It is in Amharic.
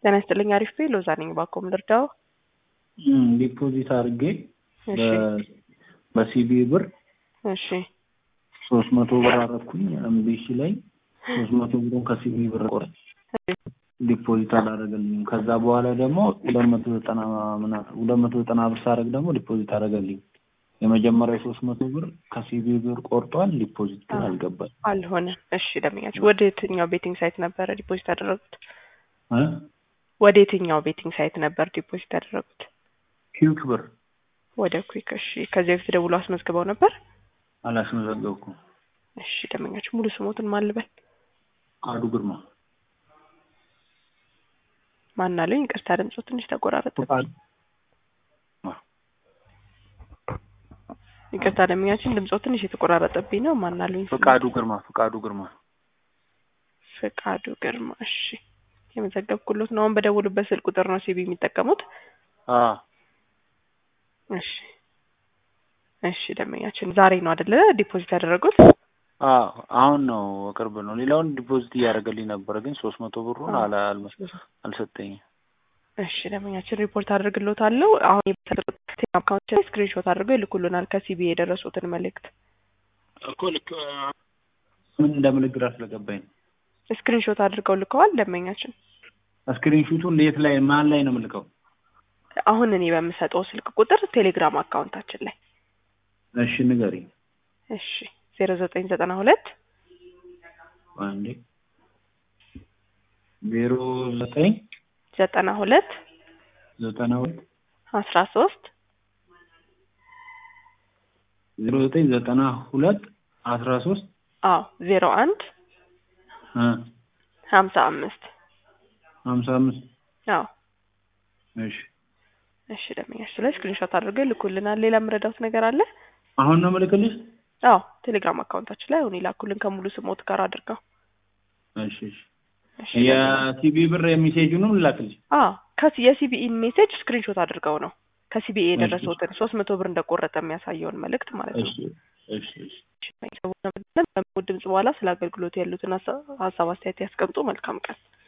ጤና ይስጥልኝ። አሪፍ ቤ ሎዛ ነኝ። ባኮም ልርዳው? ዲፖዚት አድርጌ እሺ በሲቢ ብር እሺ ሶስት መቶ ብር አረኩኝ። እምቢሲ ላይ ሶስት መቶ ብሩን ከሲቢ ብር ቆረ ዲፖዚት አላደረገልኝም። ከዛ በኋላ ደግሞ ሁለት መቶ ዘጠና ምናምን ሁለት መቶ ዘጠና ብር ሳደርግ ደግሞ ዲፖዚት አደረገልኝ። የመጀመሪያው ሶስት መቶ ብር ከሲቢ ብር ቆርጧል። ዲፖዚት ግን አልገባል አልሆነም። እሺ ደንበኛችሁ ወደ የትኛው ቤቲንግ ሳይት ነበረ ዲፖዚት ያደረጉት? እ ወደ የትኛው ቤቲንግ ሳይት ነበር ዲፖዚት ያደረጉት? ኪውክ ብር ወደ ኩዊክ። እሺ ከዚህ በፊት ደውሎ አስመዝግበው ነበር? አላስመዘገብኩም። እሺ ደንበኛችሁ ሙሉ ስሞትን ማን ልበል? አዱ ግርማ ማን አለኝ? ይቅርታ ድምፁ ትንሽ ተቆራረጠ። ፈቃዱ ይቅርታ ደንበኛችን ድምፆ ትንሽ የተቆራረጠብኝ ነው። ማን አለኝ? ፈቃዱ ግርማ ፈቃዱ ግርማ ፍቃዱ ግርማ። እሺ የመዘገብኩሎት ነው። አሁን በደውሉበት ስልክ ቁጥር ነው ሲቢ የሚጠቀሙት? አ እሺ እሺ ደንበኛችን ዛሬ ነው አይደለ ዲፖዚት ያደረጉት? አ አሁን ነው ቅርብ ነው። ሌላውን ዲፖዚት እያደረገልኝ ነበረ፣ ግን ሶስት መቶ ብሩን አላ አልመስ- አልሰጠኝም። እሺ ደንበኛችን ሪፖርት አድርግሎታለሁ። አሁን የተሰጡት አካውንት ላይ ስክሪንሾት አድርገው ይልኩልናል ከሲቢ የደረሱትን መልእክት። እኮ ልክ ምን እንደምልክ ግራ ስለገባኝ ነው። ስክሪንሾት አድርገው ልከዋል ደንበኛችን። ስክሪንሹቱን የት ላይ ማን ላይ ነው የምልከው? አሁን እኔ በምሰጠው ስልክ ቁጥር ቴሌግራም አካውንታችን ላይ እሺ ንገሪኝ። እሺ ዜሮ ዘጠኝ ዘጠና ሁለት አንዴ ዜሮ ዘጠኝ ዘጠና ሁለት ዘጠና ሁለት አስራ ሶስት ዜሮ ዘጠኝ ዘጠና ሁለት አስራ ሶስት አዎ ዜሮ አንድ እ ሀምሳ አምስት ሀምሳ አምስት አዎ እሺ እሺ ደንበኛችን ላይ ስክሪንሾት አድርገው ይልኩልናል። ሌላ የምረዳውት ነገር አለ? አሁን ነው የምልክልሽ? አዎ ቴሌግራም አካውንታችን ላይ አሁን ይላኩልን ከሙሉ ስሞት ጋር አድርገው። እሺ እሺ እሺ የሲቢ ብር የሚሴጁንም ልላክልሽ? አዎ ከሲ የሲቢኢን ሜሴጅ ስክሪንሾት አድርገው ነው ከሲቢኢ የደረሰውትን ሶስት መቶ ብር እንደቆረጠ የሚያሳየውን መልእክት ማለት ነው። እሺ እሺ እሺ ድምጽ በኋላ ስለ አገልግሎት ያሉትን ሀሳብ አስተያየት ያስቀምጡ። መልካም ቀን።